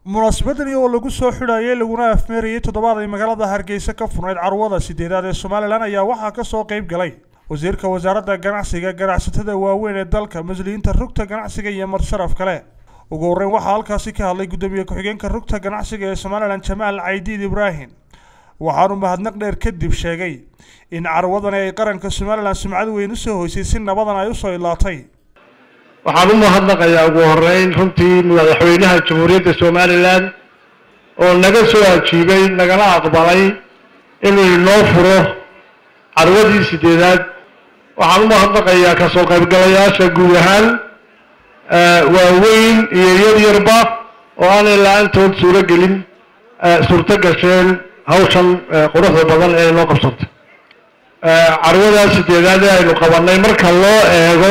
munaasabadani oo lagu soo xidhayay laguna afmeerayay toddobaad ay magaalada hargeysa ka furnayd carwada sideedaad ee somalilan ayaa waxaa kasoo qayb galay wasiirka wasaaradda ganacsiga ganacsatada waaweyn ee dalka mas-uuliyiinta rugta ganacsiga iyo marsharaf kale ugu horreyn waxaa halkaasi ka hadlay guddoomiye ku-xigeenka rugta ganacsiga ee somalilan jamaal caydiid ibraahim waxaanu mahadnaq dheer kadib sheegay in carwadani ay qaranka somalilan sumcad weyn usoo hoysay si nabadan ay usoo ilaatay waxaan u mahadnaqayaa ugu horeyn runtii madaxweynaha jamhuuriyadda somalilan oo naga soo ajiibay nagala aqbalay inuu inoo furo carwadii sideedaad waxaan u mahadnaqayaa kasoo qaybgalayaasha guud ahaan waaweyn iyo yar yarba oo aanay la-aantood suuro gelin suurto gasheen hawshan quruxda badan ee inoo qabsantay carwadaa sideedaad ee aynu qabanay marka loo eego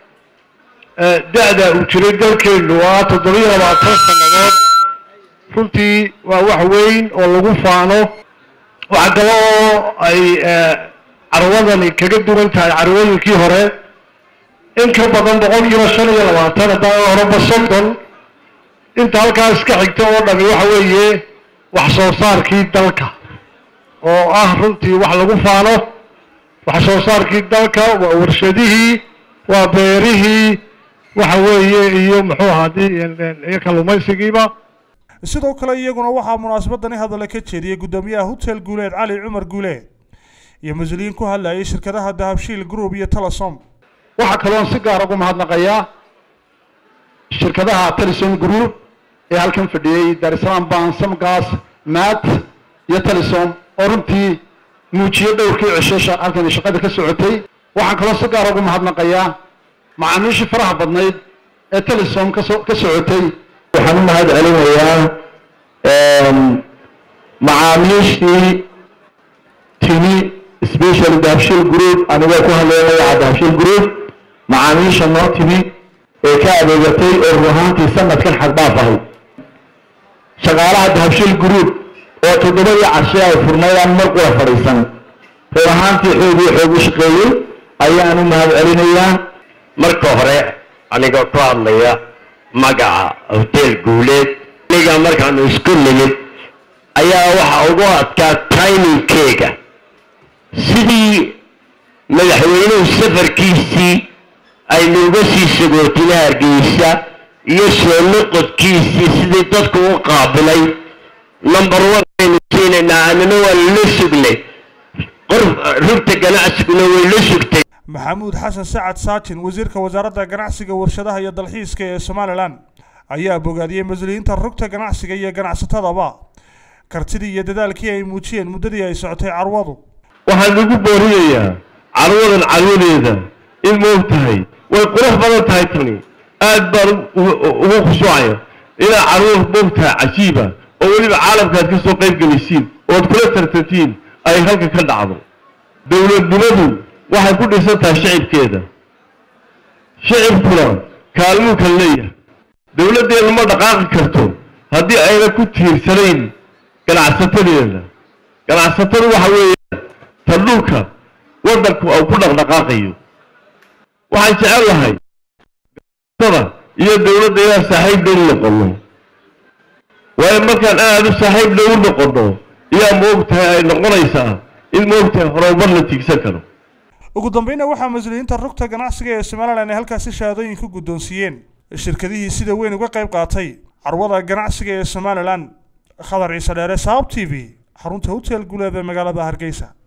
da-da uu jiray dalkeenu waa toddobiyo labaatan sannadood runtii waa wax weyn oo lagu faano waxa kale oo ay carwadani kaga duwan tahay carwooyinkii hore in ka badan boqolkiiba shan iyo labaatan haddaan horeba soddon inta halkaas ka xigta oo dhami waxa weeye wax soo saarkii dalka oo ah runtii wax lagu faano wax soo saarkii dalka waa warshadihii waa beerihii waxa weeye iyo muxuu ahaadii iyo kalluumaysigiiba sidoo kale iyaguna waxaa munaasabadani hadalla ka jeediyey guddoomiyaha hotel guuleed cali cumar guuleed iyo mas-uuliyiin ku hadlayay shirkadaha dahabshiil group iyo telesom waxaa kaloon si gaar ugu mahadnaqayaa shirkadaha telesom group ee halkan fadhiyey darisalaam bansam gas mat iyo telesom oo runtii muujiyey dhowrkii cisho halkan shaqada ka socotay waxaan kaloo si gaar ugu mahadnaqayaa macaamiishii faraha badnayd ee telesom kaso ka socotay waxaan u mahad celinayaa macaamiishii timi special dahabshil group anigoo ku hadleynaya dahabshil group macaamiisha noo timi ee ka adeegatay oo run ahaantii sanadkan xagbaaf ahay shaqaalaha dahabshil group oo toddobadii cashe ay furnaydaan mar qura fadhiisan run ahaantii xoogii xoogu shaqeeyey ayaan u mahad celinayaa marka hore anigoo ku hadlaya magaca hotel guuleed aniga markaanu isku nimid ayaa waxa ugu adkaa timingkeega sidii madaxweynuhu safarkiisii aynu uga sii sagootina hargeysa iyo soo noqodkiisii sidii dadku u qaabilay number one aynu siinaynaa anina waa lala sugnay qof rugta ganacsiguna way la sugtay maxamuud xasan sacad saajin wasiirka wasaaradda ganacsiga warshadaha iyo dalxiiska ee somalilan ayaa bogaadiyey mas-uuliyiinta rugta ganacsiga iyo ganacsatadaba kartidii iyo dadaalkii ay muujiyeen muddadii ay socotay carwadu waxaan ugu boorinayaa carwadan carwadeeda in moog tahay way qurux badan tahay tani aad baan ugu khushuucaya inaa carwo moog tahay cajiiba oo weliba caalamkaad ka soo qayb gelaysiin ood kula tartantiin ay halka ka dhacdo dowladnimadu waxay ku dhisan tahay shicibkeeda shicibkuna kaalmuu kala leeyahay dowladdeenu ma dhaqaaqi karto haddii ayna ku tiirsanayn ganacsatadeeda ganacsatadu waxa weeye ta dhulka waddanku uu ku dhaqdhaqaaqayo waxaan jecel lahay ganacsatada iyo dowladda inaan saaxiib dhow noqono waayo markaan aada u saaxiib dhow noqono iyaa moog tahay ay noqonaysaa in moog tahay horumar la tiigsan karo ugu dambeynna waxaa mas-uuliyiinta rugta ganacsiga ee somalilan ay halkaasi shahaadooyin ku guddoonsiiyeen shirkadihii sida weyn uga qayb qaatay carwada ganacsiga ee somalilan khadar ciise dheere saab t v xarunta hotel guuleed ee magaalada hargeysa